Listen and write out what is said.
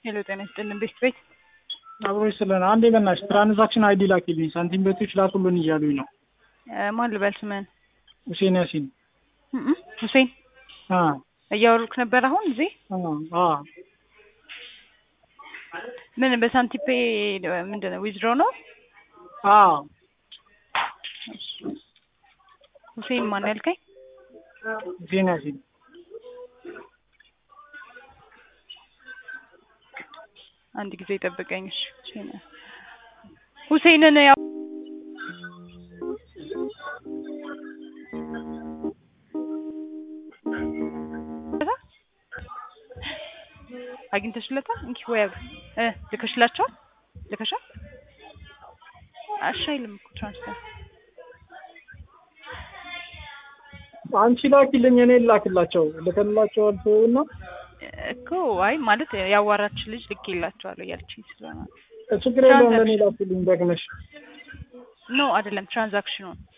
ሄሎ ጤና ይስጥልን ቤት ቤት አብሮች ስለሆነ አንዴ በእናትሽ ትራንዛክሽን አይዲ ላኪልኝ ሳንቲም ቤቶች ላኩልን እያሉኝ ነው። ማን ልበል ስምህን? ሁሴን ያሲን እም ሁሴን አ እያወሩክ ነበር አሁን እዚህ አ አ ምን በሳንቲፔ ምንድን ነው ዊዝድሮ ነው? አ ሁሴን ማን ያልከኝ? ሁሴን ያሲን አንድ ጊዜ ጠብቀኝ። እሺ ሁሴን ሁሴንን ያው አግኝተሽለታል? እንኪ ወይ እ ልከሽላቸዋል? ልከሻል? እሺ አይልም እኮ ትራንስፈር አንቺ ላኪልኝ እኔ ላክላቸው ልከላቸዋል እና እኮ አይ ማለት ያዋራች ልጅ ልኬላቸዋለሁ እያለችኝ ስለሆነ ችግር የለውም ለእኔ ላኪልኝ ደግመሽ ኖ አይደለም ትራንዛክሽኑን